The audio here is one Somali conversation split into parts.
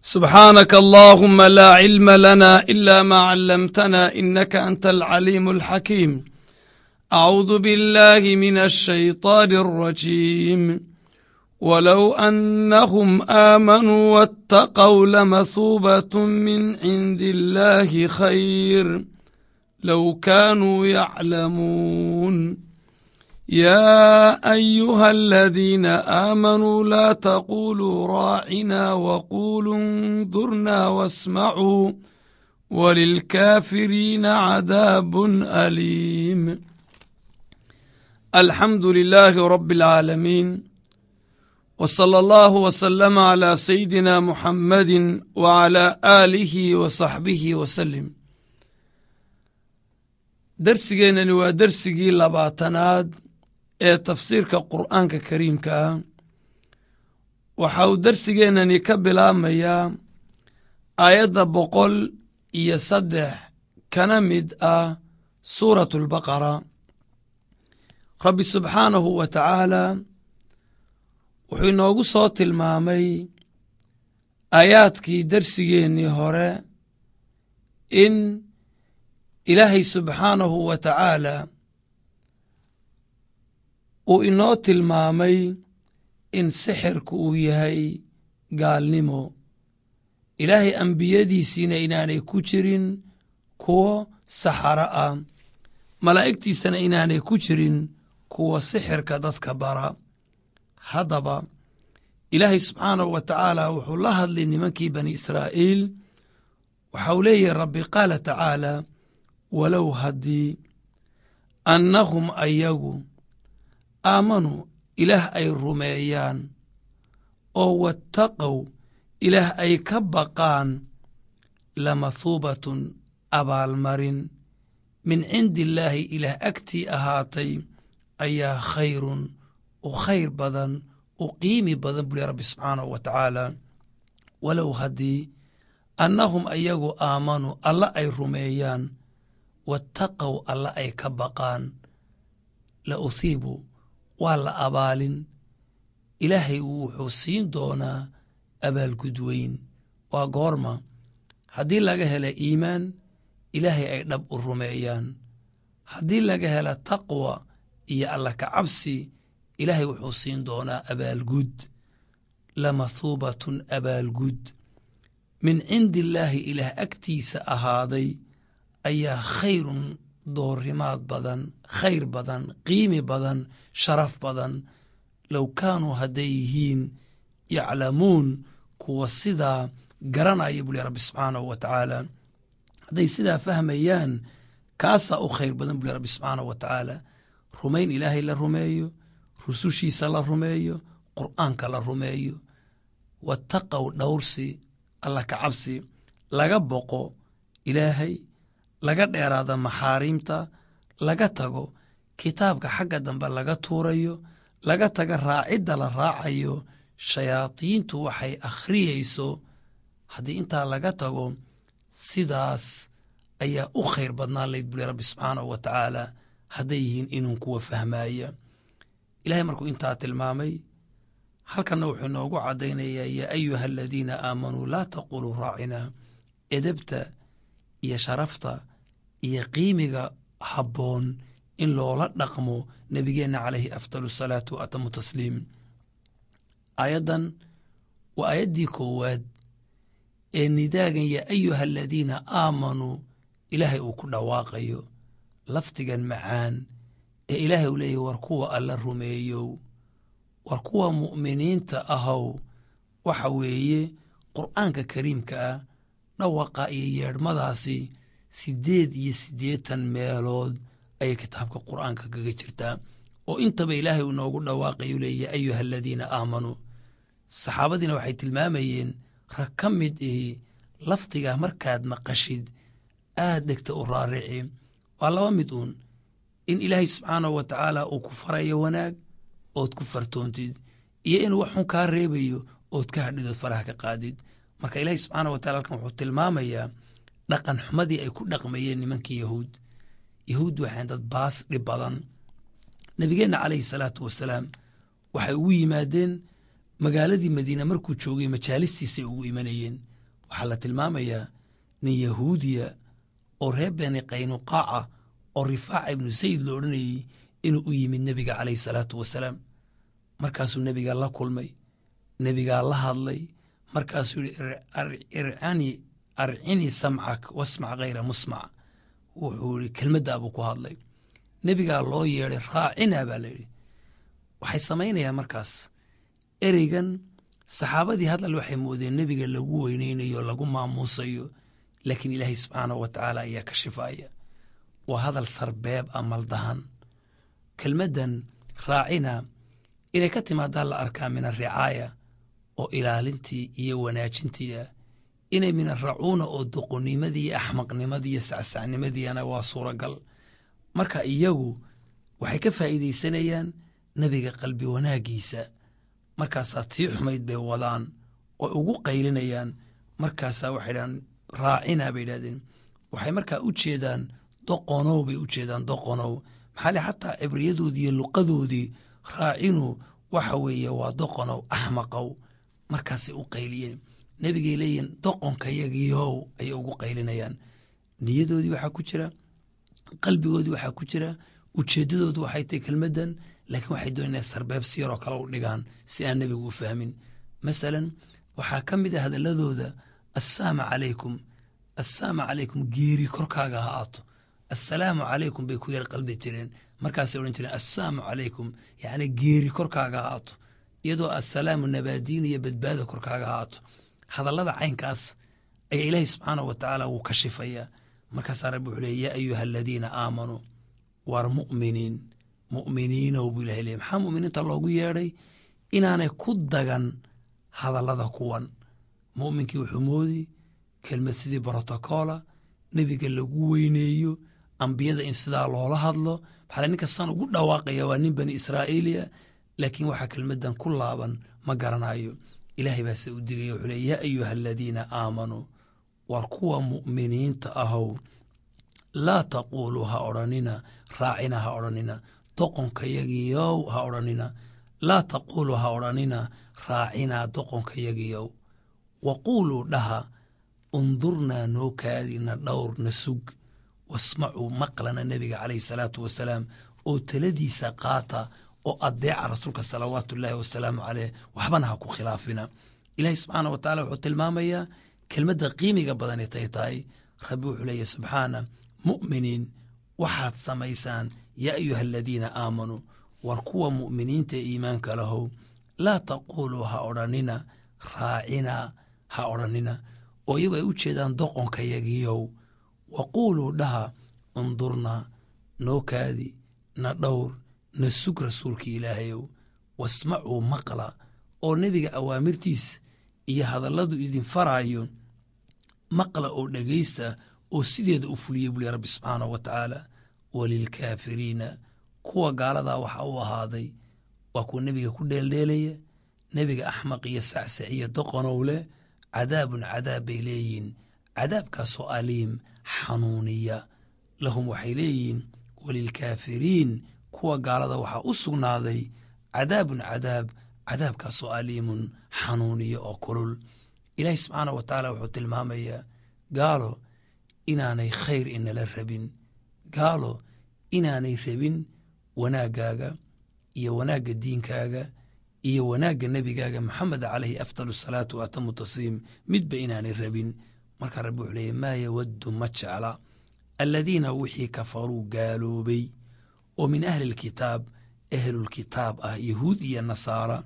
سبحانك اللهم لا علم لنا إلا ما علمتنا إنك أنت العليم الحكيم أعوذ بالله من الشيطان الرجيم ولو أنهم آمنوا واتقوا لمثوبة من عند الله خير لو كانوا يعلمون يا أيها الذين آمنوا لا تقولوا راعنا وقولوا انظرنا واسمعوا وللكافرين عذاب أليم الحمد لله رب العالمين وصلى الله وسلم على سيدنا محمد وعلى آله وصحبه وسلم darsigeennani waa darsigii labaatanaad ee tafsiirka qur'aanka kariimka ah waxa uu darsigeennani ka bilaabmayaa aayadda boqol iyo saddex kana mid ah suuratu albaqara rabbi subxaanahu wa tacaala wuxuu inoogu soo tilmaamay aayaadkii darsigeennii hore in ilaahay subxaanahu wa tacaala uu inoo tilmaamay in sixirku uu yahay gaalnimo ilaahay ambiyadiisiina inaanay ku jirin kuwo saxaro ah malaa'igtiisana inaanay ku jirin kuwa sixirka dadka bara haddaba ilaahay subxaanahu wa tacaala wuxuu la hadlay nimankii bani israa'iil waxa uu leeyahay rabbi qaala tacaala walow haddii annahum ayagu aamanuu ilaah ay rumeeyaan oo wattaqow ilaah ay ka baqaan lamathuubatun abaalmarin min cindi illaahi ilaah agtii ahaatay ayaa khayrun u khayr badan u qiimi badan buli rabbi subxaanahu wa tacaala walow haddii annahum ayagu aamanuu alla ay rumeeyaan wattaqow alla ay ka baqaan la uthiibu waa la abaalin ilaahay wuxuu siin doonaa abaalgud weyn waa goorma haddii laga hela iimaan ilaahay ay dhab u rumeeyaan haddii laga hela taqwa iyo alla ka cabsi ilaahay wuxuu siin doonaa abaalgud lamathuubatun abaalgud min cindi illaahi ilaah agtiisa ahaaday ayaa khayrun doorimaad badan khayr badan qiimi badan sharaf badan low kaanuu hadday yihiin yaclamuun kuwa sidaa garanaya buli rabbi subxaanahu wa tacaala hadday sidaa fahmayaan kaasaa u khayr badan buli rabbi subxaanahu wa tacaala rumayn ilaahay la rumeeyo rusushiisa la rumeeyo qur'aanka la rumeeyo wattaqow dhowrsi alla ka cabsi laga boqo ilaahay laga dheeraada maxaariimta laga tago kitaabka xagga dambe laga tuurayo laga taga raacidda la raacayo shayaadiintu waxay akhriyeyso haddii intaa laga tago sidaas ayaa u khayr badnaan layd buli rabbi subxaanahu wa tacaala hadday yihiin inuu kuwa fahmaaya ilahay markuu intaa tilmaamay halkanna wuxuu inoogu caddaynayaa yaa ayuha aladiina aamanuu laa taquluu raacinaa edebta iyo sharafta iyo qiimiga habboon in loola dhaqmo nebigeenna calayhi afdal asalaatu wa atamu tasliim aayaddan waa aayaddii koowaad ee nidaagan yaa ayuha aladiina aamanuu ilaahay uu ku dhawaaqayo lafdigan macaan ee ilaahay uu leeyahy war kuwa alla rumeeyow war kuwa mu'miniinta ahow waxa weeye qur'aanka kariimka ah dhawaqa iyo yeedhmadaasi siddeed iyo siddeetan meelood ayay kitaabka qur'aanka kaga jirtaa oo intaba ilaahay uu noogu dhawaaqayu leeya ayuha aladiina aamanuu saxaabadiina waxay tilmaamayeen rag ka mid ihi lafdigaa markaad maqashid aad dhegta u raarici waa laba mid uun in ilaahay subxaanahu wa tacaala uu ku farayo wanaag ood ku fartoontid iyo inuu waxxun kaa reebayo ood ka hadhidood faraha ka qaadid marka ilaahay subxaanah wa tacala halkan wuxuu tilmaamayaa dhaqan xumadii ay ku dhaqmayeen nimankii yahuud yahuud waxayn dad baas dhib badan nebigeenna calayhi salaatu wasalaam waxay ugu yimaadeen magaaladii madiina markuu joogay majaalistiisay ugu imanayeen waxaa la tilmaamayaa nin yahuudiya oo reer beni qaynuqaaca oo rifaaca ibnu sayid la odhanayey inuu u yimid nebiga calayhi salaatu wasalaam markaasuu nebiga la kulmay nebigaa la hadlay markaasuu yihi arcini samcak wasmac hayra musmac wuxuu yihi kelmaddaa buu ku hadlay nebigaa loo yeeday raacina baa layidhi waxay samaynayaan markaas ereygan saxaabadii hadal waxay moodeen nebiga lagu weyneynayo lagu maamuusayo laakiin ilaahay subxaanahu wa tacaala ayaa ka shifaaya waa hadal sarbeeb a maldahan kelmaddan raacina inay ka timaadaa la arkaa min aricaaya oo ilaalintii iyo wanaajintii ah inay min aracuuna oo doqonimadii iyo axmaqnimadii iyo sacsacnimadiiana waa suuragal marka iyagu waxay ka faa'iidaysanayaan nebiga qalbi wanaaggiisa markaasaa tii xumayd bay wadaan oo ugu qaylinayaan markaasaa waxay dhahaan raacina bay idhahdeen waxay markaa u jeedaan doqonow bay u jeedaan doqonow maxaa le xataa cibriyadoodii iyo luqadoodii raacinu waxa weeye waa doqonow axmaqow markaasay u qayliyeen nebigay leeyihin doqonka yagiihow ayay ugu qaylinayaan niyadoodii waxaa ku jira qalbigoodii waxaa ku jira ujeeddadoodu waxay tahay kelmaddan laakiin waxay doon inay sarbeeb si yaroo kale u dhigaan si aan nebigu u fahmin masalan waxaa ka mid a hadaladooda assaama calaykum assaama calaykum geeri korkaaga ha aato assalaamu calaykum bay ku yar qaldi jireen markaasay odhan jireen assaamu calaykum yacni geeri korkaaga ha aato iyadoo assalaamu nabaadiin iyo badbaada korkaaga ha aato hadallada caynkaas ayaa ilaahay subxaanahu wa tacaala wuu ka shifayaa markaasaa rabbi wuxuu leey yaa ayuha aladiina aamanuu waar mu'miniin mu'miniinow buu ilahay leey maxaa mu'miniinta loogu yeedhay inaanay ku dagan hadallada kuwan mu'minkii wuxuu moodi kelmad sidii brotocoola nebiga lagu weyneeyo ambiyada in sidaa loola hadlo maxaa nin kastaan ugu dhawaaqaya waa nin bani israa'iiliya laakiin waxaa kelmaddan ku laaban ma garanayo ilaahay baase u digaya wuxuu leey yaa ayuha aladiina aamanuu waar kuwa mu'miniinta ahow laa taquuluu ha odhanina raacina ha odhanina doqonkayagiyow ha odhanina laa taquuluu ha odhanina raacinaa doqonkayagiyow wa quuluu dhaha undurnaa noo kaadina dhowr na sug wasmacuu maqlana nebiga calayhi salaatu wasalaam oo taladiisa qaata oo adeeca rasuulka salawaatu ullaahi wasalaamu caleyh waxbana ha ku khilaafina ilaahi subxaana wa tacala wuxuu tilmaamayaa kelmadda qiimiga badanay tay tahay rabbi wuxuu leeyahy subxaana mu'miniin waxaad samaysaan yaa ayuha aladiina aamanuu war kuwa mu'miniinta ee iimaanka lahow laa taquuluu ha odhanina raacina ha odhanina oo iyagu ay u jeedaan doqonkayagiyow wa quuluu dhaha undurnaa noo kaadi na dhowr na sug rasuulkii ilaahayow wasmacuu maqla oo nebiga awaamirtiis iyo hadalladu idin faraayo maqla oo dhegaysta oo sideeda u fuliyey buli rabbi subxaanahu wa tacaala walilkaafiriina kuwa gaaladaa waxaa u ahaaday waa kuwa nebiga ku dheeldheelaya nebiga axmaq iyo sacsac iyo doqonow leh cadaabun cadaab bay leeyihin cadaabkaasoo aliim xanuuniya lahum waxay leeyihiin walilkaafiriin kuwa gaalada waxaa u sugnaaday cadaabun cadaab cadaabkaasoo aliimun xanuuniya oo kulul ilaahi subxaanah wa tacaala wuxuu tilmaamayaa gaalo inaanay khayr inala rabin gaalo inaanay rabin wanaaggaaga iyo wanaagga diinkaaga iyo wanaagga nebigaaga maxamed calayhi afdal salaatu wa atamu tasliim midba inaanay rabin markaa rabbi wuxuu leeyay maa yawaddu ma jecla aladiina wixii kafaruu gaaloobay oo min ahli lkitaab ahlulkitaab ah yahuud iyo nasaara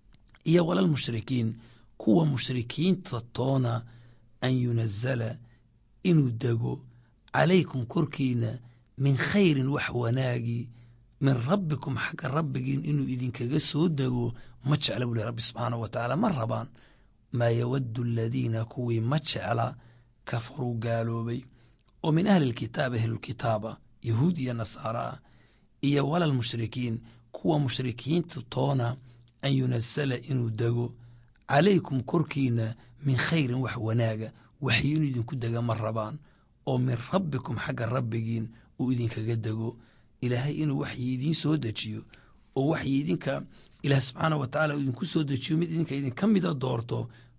iyo walalmushrikiin kuwa mushrikiinta toona an yunazala inuu dego calaykum korkiina min khayrin wax wanaagi min rabbikum xagga rabbigiin inuu idinkaga soo dego ma jecla buu leh rabbi subxaanahu wa tacaala ma rabaan maa yawaddu aladiina kuwii ma jecla kafaruu gaaloobay oo min ahli lkitaab ahlulkitaaba yahuud iyo nasaara ah iyo walalmushrikiin kuwa mushrikiinta toona an yunasala inuu dego calaykum korkiina min khayrin wax wanaaga waxyi inuu idinku dega ma rabaan oo min rabbikum xagga rabbigiin uu idinkaga dego ilaahay inuu waxyi idiin soo dejiyo oo waxyi idinka ilaah subxaanah wa tacaala uu idinku soo dejiyo mid idinka idinka mida doorto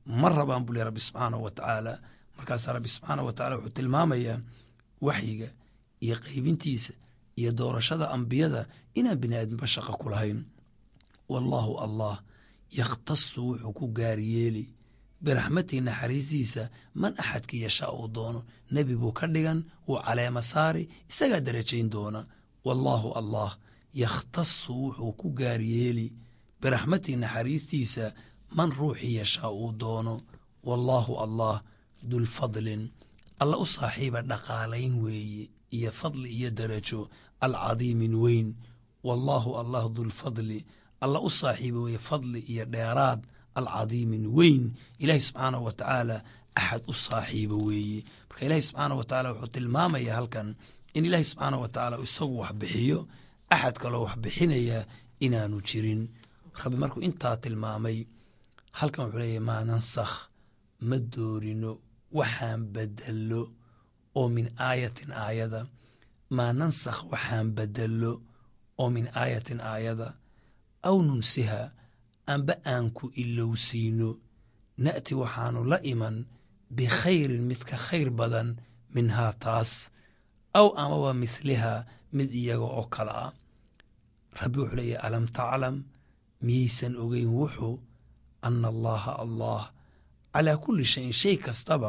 ma rabaan buu leh rabbi subxaanahu wa tacaala markaasaa rabbi subxaanahu wa tacala wuxuu tilmaamayaa waxyiga iyo qaybintiisa iyo doorashada ambiyada inaan bini aadmiba shaqo ku lahayn wallaahu allah yakhtasu wuxuu ku gaaryeeli biraxmatii naxariistiisa man axadkii yashaa uu doono nebi buu ka dhigan wuu caleema saari isagaa darajayn doona wallaahu allah yakhtasu wuxuu ku gaaryeeli biraxmatii naxariistiisa man ruuxii yashaa uu doono wallaahu allah dulfadlin alla u saaxiiba dhaqaalayn weeye iyo fadli iyo darajo alcadiimin weyn wallaahu allah dulfadli alla u saaxiiba weeye fadli iyo dheeraad alcadiimin weyn ilaahi subxaanahu wa tacaala axad u saaxiiba weeye marka ilaahi subxaanah wa tacaala wuxuu tilmaamaya halkan in ilaahi subxaanah wa tacaala isagu wax bixiyo axad kaloo wax bixinaya inaanu jirin rabbi markuu intaa tilmaamay halkan wuxuu leeyahy maa nansakh ma doorino waxaan bedello oo min aayatin aayada maa nansakh waxaan bedello oo min aayatin aayada aw nunsiha amba aan ku ilowsiino na'ti waxaanu la iman bikhayrin mid ka khayr badan minhaa taas aw amaba mithlihaa mid iyaga oo kale ah rabbi wuxuu leeyahy alam taclam miyaysan ogeyn wuxuu ana allaha allah calaa kulli shayin shay kastaba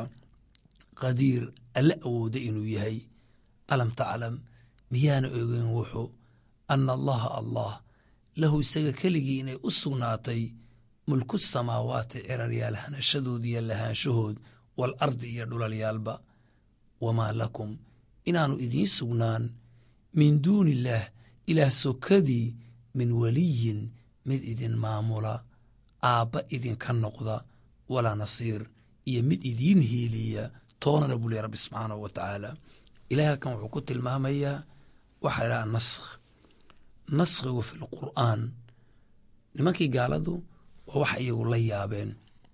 qadiir alla awooda inuu yahay alam taclam miyaana ogeyn wuxuu ana allaha allah lahu isaga keligii inay u sugnaatay mulku samaawaati ciraryaal hanashadood iyo lahaanshahood wal ardi iyo dhulalyaalba wamaa lakum inaanu idiin sugnaan min duuni illaah ilaah sokadii min weliyin mid idin maamula aabba idinka noqda walaa nasiir iyo mid idiin hiiliya toonana buu ley rabbi subxaanahu wa tacaala ilahay halkan wuxuu ku tilmaamayaa waxaa la idhaha naskh naskhigu fi lqur'aan nimankii gaaladu waa wax iyagu la yaabeen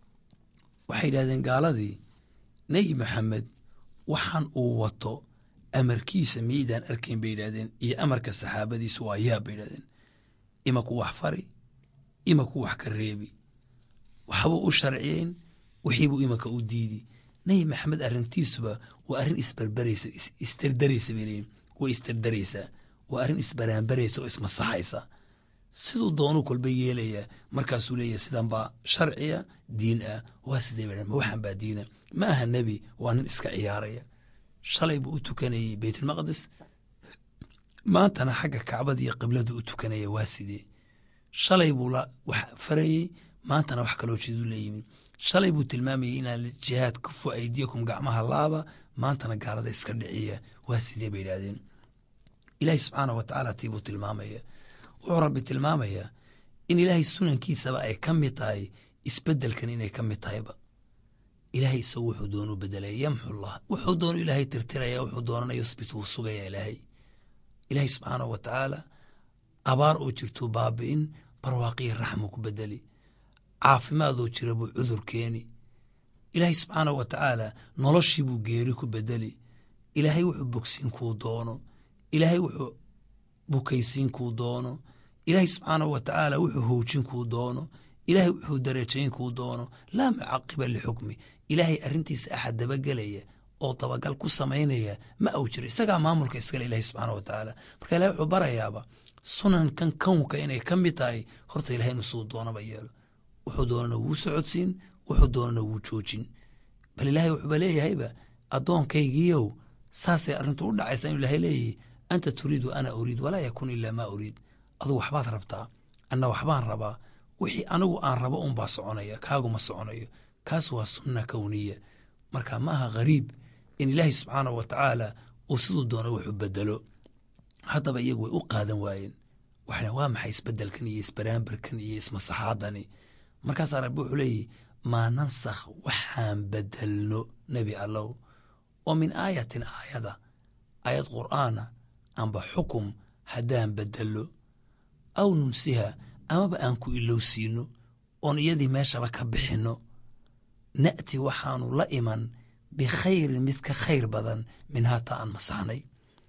waxay yidhahdeen gaaladii nebi maxamed waxaan uu wato amarkiisa miyaydaan arkayn bay yidhahdeen iyo amarka saxaabadiisa waa yaab bay yidhahdeen ima ku wax fari ima ku wax ka reebi waxbuu u sharciyeyn wixiibuu imanka u diidi nebi maxamed arrintiisuba waa arrin isberberaysa isdardaraysa bay leeyiin way isdardaraysaa waa arrin isbaraanbaraysa oo ismasaxaysa siduu doonuu kolba yeelayaa markaasuu leeyahy sidan baa sharciya diin ah waa sidee ba ma waxaan baa diina ma aha nebi waa nin iska ciyaaraya shalay buu u tukanayey beytulmaqdis maantana xagga kacbada iyo qibladu u tukanaya waa sidee shalay buu la wax farayey maantana wax kaloo jeedu leeyimin shalay buu tilmaamayay inaan jihaad kufu aydiyakum gacmaha laaba maantana gaalada iska dhiciya waa sidee bay yidhahdeen ilaahay subxaanah wa tacaala tii buu tilmaamaya wuxuu rabbi tilmaamayaa in ilaahay sunankiisaba ay ka mid tahay isbedelkan inay ka mid tahayba ilaahay isagu wuxuu doonu bedelaya yamxullah wuxuu doonu ilaahay tirtiraya wuxuu doonana yusbit wuu sugaya ilaahay ilaahay subxaanahu wa tacaala abaar oo jirtuu baabi'in barwaaqiyo raxmuu ku bedeli caafimaadoo jira buu cudur keeni ilaahay subxaanahu wa tacaala noloshii buu geeri ku bedeli ilaahay wuxuu bogsiin kuu doono ilaahay wuxuu bukaysiin kuu doono ilaahay subxaanahu wa tacaala wuxuu hoojin kuu doono ilaahay wuxuu darajayn kuu doono laa mucaqiba lixukmi ilaahay arrintiisa axad dabagelaya oo dabagal ku samaynaya ma au jiro isagaa maamulka iskale ilahay subxaana wa tacaala marka ilahay wuxuu barayaaba sunankan kownka inay ka mid tahay horta ilahay inuu siduu doonaba yeelo wuxuu doonana wuu socodsiin wuxuu doonana wuu joojin bal ilaahay wuxuuba leeyahayba addoonkaygiiow saasay arrintu u dhacaysa inuu ilahay leeyahy anta turiidu ana uriid walaa yakun ilaa maa uriid adugu waxbaad rabtaa anna waxbaan rabaa wixii anigu aan rabo unbaa soconaya kaaguma soconayo kaas waa sunna kowniya marka ma aha ghariib in ilaahay subxaanahu wa tacaala uu siduu doono wuxuu bedelo haddaba iyagu way u qaadan waayeen waxna waa maxay isbedelkan iyo isbaraambarkan iyo ismasaxaadani markaasaa rabbi wuxuu leeyahy maa nansakh waxaan bedelno nebi allow oo min aayatin aayada aayad qur'aana amba xukum haddaan bedello aw nunsiha amaba aan ku ilowsiino oon iyadii meeshaba ka bixinno na'ti waxaanu la iman bikhayrin mid ka khayr badan min haataa aan masaxnay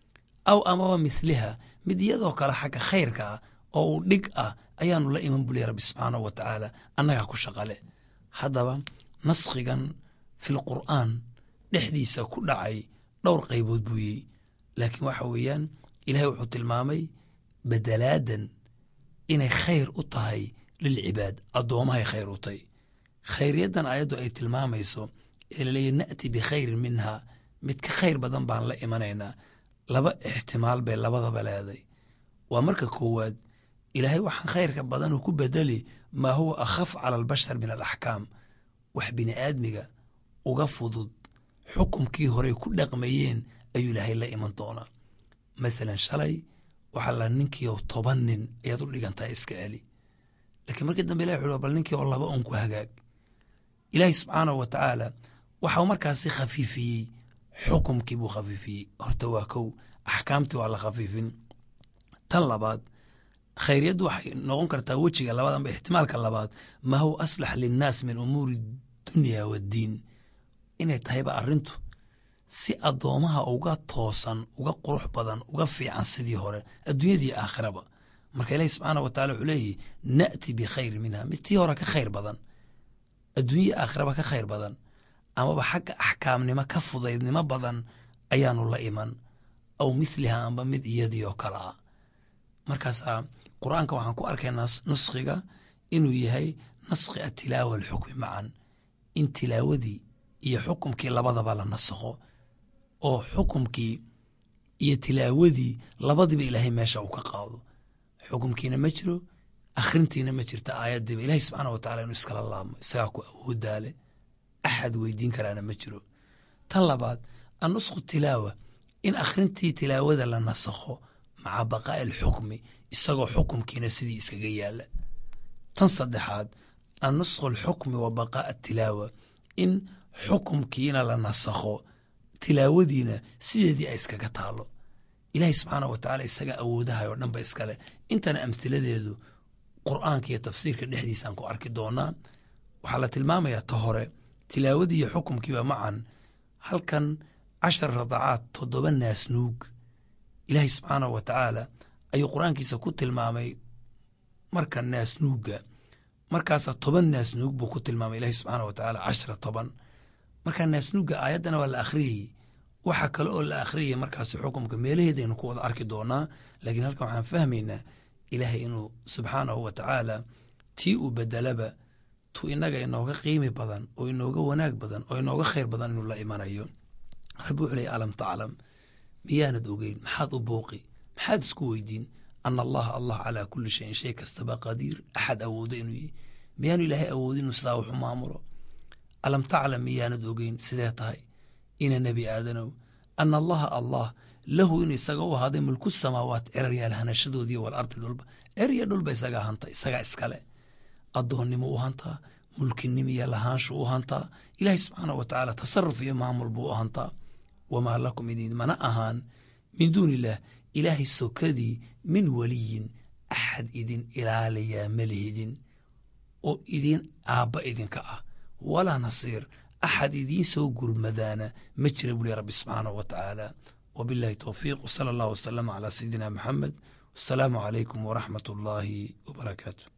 aw amaba mithliha mid iyadoo kale xagga khayrka ah oo uu dhig ah ayaanu la iman buliya rabbi subxaanahu wa tacaala annagaa ku shaqale haddaba naskhigan fil qur'aan dhexdiisa ku dhacay dhowr qaybood buuyey laakiin waxa weeyaan ilahay wuxuu tilmaamay bedelaadan inay khayr u tahay lilcibaad addoomahay khayr u tahy khayriyaddan aayaddu ay tilmaamayso ee laleeyahy na'ti bikhayrin minha mid ka khayr badan baan la imanaynaa laba ixtimaal bay labadaba leeday waa marka koowaad ilaahay waxaan khayrka badan uu ku bedeli maa huwa akhaf cala albashar min alaxkaam wax bini aadmiga uga fudud xukumkii horey ku dhaqmayeen ayuu ilaahay la iman doonaa mathalan shalay waxaa la ninkii oo toban nin ayaad u dhigantaha iska celi laakiin markii dambe ilahi wuxu bal ninkii oo laba un ku hagaag ilaahay subxaanahu wa tacaala waxau markaasi khafiifiyey xukumkii buu khafiifiyey horta waa kow axkaamtii waa la khafiifin tan labaad khayriyaddu waxay noqon kartaa wejiga labaad amba ixtimaalka labaad maa huwa aslax linnaas min umuuri dunya waddiin inay tahayba arrintu si addoomaha uga toosan uga qurux badan uga fiican sidii hore adduunyadii aakhiraba marka ilaahi subxaanah wa tacala wuxuu leeyahy na'ti bikhayri minha mid tii hore ka khayr badan adduunyadii aakhiraba ka khayr badan amaba xagga axkaamnimo ka fudaydnimo badan ayaanu la iman aw mithliha amba mid iyadii oo kale ah markaasaa qur-aanka waxaan ku arkaynaa naskhiga inuu yahay naskhi atilaawa alxukmi macan in tilaawadii iyo xukumkii labadaba la nasakho oo xukumkii iyo tilaawadii labadiba ilaahay meesha uu ka qaado xukumkiina ma jiro akhrintiina ma jirta aayadiiba ilahay subxaana wa tacala inuu iskala laabmo isagaa ku awoodaale axad weydiin karaana ma jiro tan labaad annusku tilaawa in akhrintii tilaawada la nasakho maca baqaa'i alxukmi isagoo xukumkiina sidii iskaga yaala tan saddexaad annusku alxukmi wa baqaa'a atilaawa in xukumkiina la nasakho tilaawadiina sideedii ay iskaga taalo ilaahay subxaana wa tacala isaga awoodahay oo dhanba iskale intana amhiladeedu qur'aanka iyo tafsiirka dhexdiisaan ku arki doonaa waxaa la tilmaamayaa ta hore tilaawadii iyo xukumkiiba macan halkan cashar radacaad toddoba naasnuug ilaahay subxaanahu wa tacaala ayuu qur-aankiisa ku tilmaamay marka naasnuugga markaasa toban naasnuug buu ku tilmaamay ilaahay subxaana wa tacaala cashra toban marka naasnuugga aayaddana waa la akhriyey waxa kale oo la akhriyay markaasi xukumka meelaheedaynu ku wada arki doonaa laakiin halkan waxaan fahmaynaa ilaahay inuu subxaanahu wa tacaala tii uu bedelaba tu inaga inooga qiimi badan oo inooga wanaag badan oo inooga khayr badan inuu la imanayo rabbi wuxuu leey alam taclam miyaanad ogeyn maxaad u booqi maxaad isku weydiin ana allaha allah calaa kulli shayin shay kastaba qadiir axad awoodo inuu yihi miyaanu ilaahay awoodin inuu sidaa waxu maamulo alam taclam miyaanad ogeyn sidee tahay ina nebi aadanow ana allaha allah lahu in isaga u ahaaday mulku samaawaat ceraryaal hanashadoodii walardi dhulba cer iyo dhulba isagaa hanta isagaa iskale addoonnimo u hantaa mulkinimo iyo lahaanshu u hantaa ilaahay subxaanah wa tacaala tasaruf iyo maamul buu u hantaa wamaa lakum idin mana ahaan min duuni illaah ilaahay sokadii min weliyin axad idin ilaaliyaa malihidin oo idin aabba idinka ah walaa nasiir axad idiin soo gurmadaana ma jira buli rabbi subxaanahu wa tacaala wabillahi towfiiq wsala allah wasalama calaa sayidina maxamed wasalaamu calaykum waraxmat ullaahi wabarakaatu